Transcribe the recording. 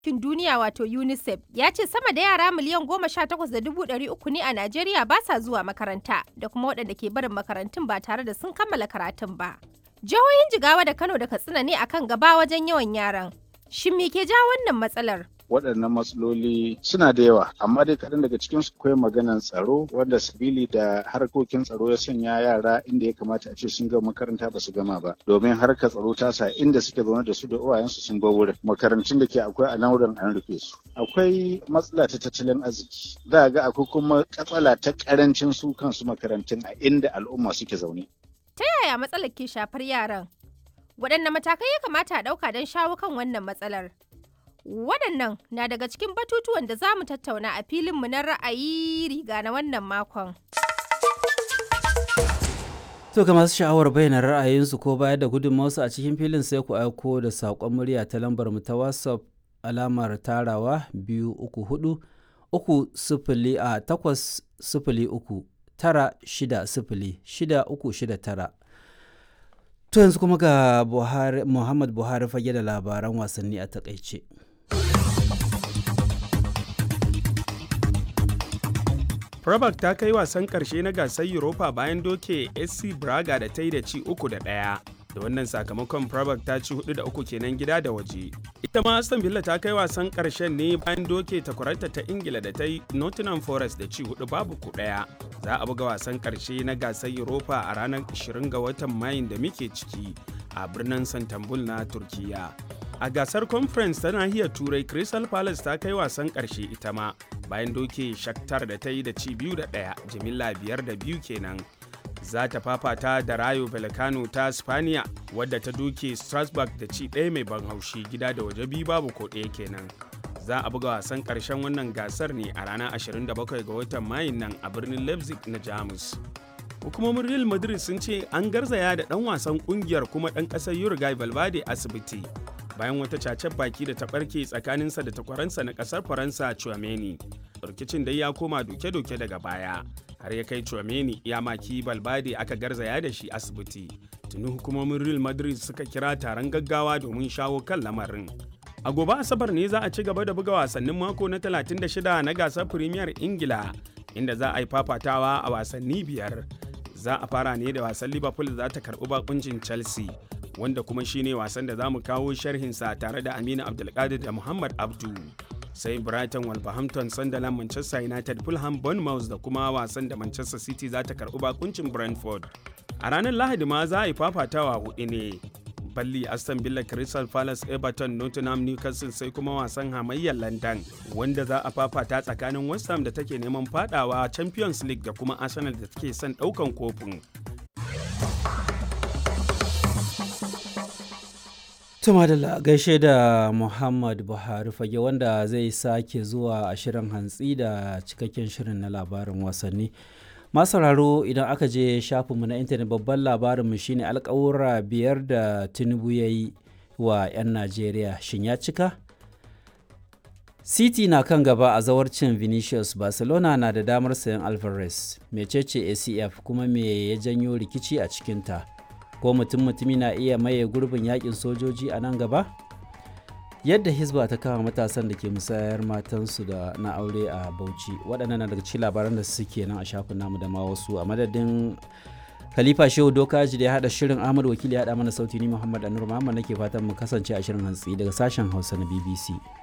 Bankin Duniya wato UNICEF ya ce sama da yara miliyan goma sha takwas da dubu ɗari uku ne a Najeriya ba sa zuwa makaranta da kuma waɗanda ke barin makarantun ba tare da sun kammala karatun ba. Jihohin Jigawa da Kano da Katsina ne akan gaba wajen yawan yaran. Shin me ke ja wannan matsalar? waɗannan matsaloli suna da yawa amma dai kaɗan daga cikin su akwai maganan tsaro wanda sabili da harkokin tsaro ya sanya yara inda ya kamata a ce sun gama makaranta ba su gama ba domin harkar tsaro ta sa inda suke zaune da su da uwayensu sun bar wurin makarantun da ke akwai a nan wurin an rufe su akwai matsala ta tattalin arziki za a ga akwai kuma katsala ta karancin su kansu makarantun a inda al'umma suke zaune Ta yaya matsalar ke shafar yaran? Waɗanne matakai ya kamata a ɗauka don shawo kan wannan matsalar? Waɗannan na daga cikin batutuwan da za mu tattauna a filinmu na ra'ayi riga na wannan makon. To ga masu sha'awar bayyana ra'ayinsu ko bayar da gudunmawarsu a cikin filin sai ku aiko da saƙon murya ta lambar mu ta WhatsApp alamar tarawa biyu uku hudu uku sifili a takwas sifili uku tara shida sifili shida uku shida tara. To yanzu kuma ga Buhari, Muhammad Buhari fage da labaran wasanni a takaice. Prabak ta kai wasan ƙarshe na gasar Europa bayan doke SC Braga da ta yi da ci uku da ɗaya. Da wannan sakamakon Prabak ta ci hudu da uku kenan gida da waje. Ita ma Aston Villa ta kai wasan ƙarshen ne bayan doke takwararta ta Ingila da ta yi Nottingham Forest da ci hudu babu ku ɗaya. Za a buga wasan ƙarshe na gasar Europa a ranar 20 ga watan Mayun da muke ciki a birnin Santambul na Turkiyya. A gasar conference ta nahiyar Turai Crystal Palace ta kai wasan ƙarshe ita ma bayan doke Shakhtar da ta yi da ci biyu da ɗaya jimilla biyar da biyu kenan. Za ta fafata da Rayo Vallecano ta Spaniya wadda ta doke Strasbourg da ci ɗaya mai ban haushi gida da waje biyu babu ko ɗaya kenan. Za a buga wasan ƙarshen wannan gasar ne a ranar 27 ga watan Mayun nan a birnin Leipzig na Jamus. Hukumomin Real Madrid sun ce an garzaya da ɗan wasan ƙungiyar kuma ɗan ƙasar Uruguay Valverde asibiti. bayan wata cacen baki da ta barke tsakaninsa da takwaransa na kasar faransa Chouameni. rikicin dai ya koma doke-doke daga baya har ya kai Chouameni ya maki balbade aka garzaya da shi asibiti tuni hukumomin real madrid suka kira taron gaggawa domin shawo kan lamarin a gobe asabar ne za a ci gaba da buga wasannin mako na 36 na gasar premier ingila inda za a yi fafatawa a wasanni biyar za a fara ne da wasan liverpool za ta karbi bakuncin chelsea wanda kuma shine wasan da za mu kawo sharhinsa tare da Aminu Abdulkadir da Muhammad Abdu. Sai Brighton Wolverhampton Sunderland Manchester United Fulham Bournemouth da kuma wasan da Manchester City za ta karɓi bakuncin Brentford. A ranar Lahadi ma za a yi fafatawa hudu ne. Balli Aston Villa Crystal Palace Everton Nottingham Newcastle sai kuma wasan hamayyar London wanda za a fafata tsakanin West Ham da take neman fadawa Champions League da kuma Arsenal da take son daukan kofin. Tuma da gaishe da Muhammad Buhari fage wanda zai sake zuwa a shirin hantsi da cikakken shirin na labarin wasanni. Masararo idan aka je shafinmu na intanet babban labarinmu shine alkawura biyar da Tinubu ya yi wa 'yan Najeriya shin ya cika? City na kan gaba a zawarcin Vinicius Barcelona na da damar sayan Alvarez, mecece ACF kuma me ya janyo rikici a cikinta. ko mutum mutumi na iya maye gurbin yakin sojoji a nan gaba yadda hisba ta kama matasan da ke musayar matansu da na aure a bauchi waɗannan na daga cikin labaran da suke nan a shafin namu da ma wasu a madadin khalifa shehu dokaji da ya haɗa shirin ahmad wakili ya haɗa mana sauti ni muhammad anur muhammad nake fatan mu kasance a shirin hantsi daga sashen hausa na bbc